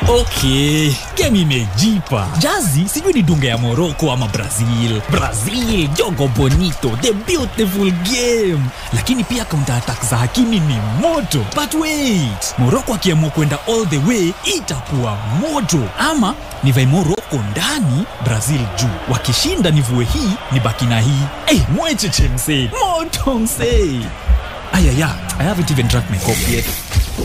okay game imejipa jazi sijui ni dunga ya morocco ama brazil brazil jogo bonito the beautiful game lakini pia counter attack za hakimi ni moto but wait morocco akiamua kwenda all the way itakuwa moto ama nivae morocco ndani brazil juu wakishinda nivue hii ni baki na hii hey, mwecheche msee moto msee ayaya i haven't even drank my coffee yet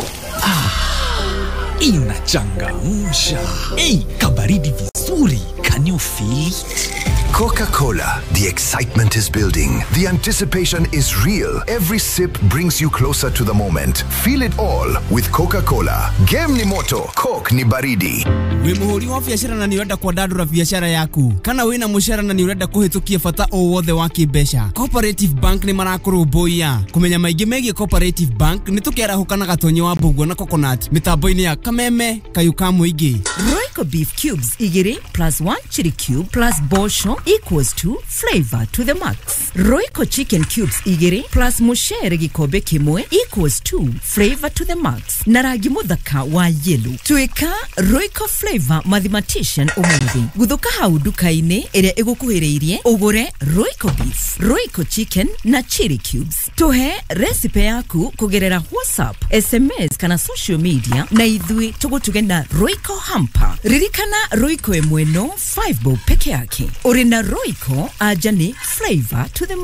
inachangamsha ei kabaridi vizuri can you feel it? Coca Cola. The excitement is building. The anticipation is real. Every sip brings you closer to the moment. Feel it all with Coca Cola. Game ni moto, Coke ni baridi. wĩ mũhũri wa biacara na nĩ ũrenda kwandandũra biacara yaku kana wĩna mũcara na nĩ ũrenda kũhĩtũkia bata o wothe wa kĩmbeca cooperative bank nĩ marakũrũmbũiya kũmenya maingĩ megiĩ cooperative bank nĩ tũkerahũka na gatonyo wa mbũguo na coconut mĩtambo-inĩ ya kameme kayũ ka mũingĩ Royco beef cubes igiri plus one chili cube plus bosho equals to flavor to the max. Royco chicken cubes igiri plus mushere gikombe kimwe equals to flavor to the max. Na rangi muthaka wa yellow. Tuika Royco flavor mathematician umuthi. Guthuka hau nduka-inĩ ĩrĩa ĩgũkuhĩrĩirie ũgũre Royco beef, Royco chicken na chili cubes. Tuhe recipe yaku kugerera WhatsApp, SMS kana social media na ithui tũgũtuge na Royco hamper. Ririkana Royco ĩmwe no 5 bob peke yake. Uri na Royco anja ni flavor to the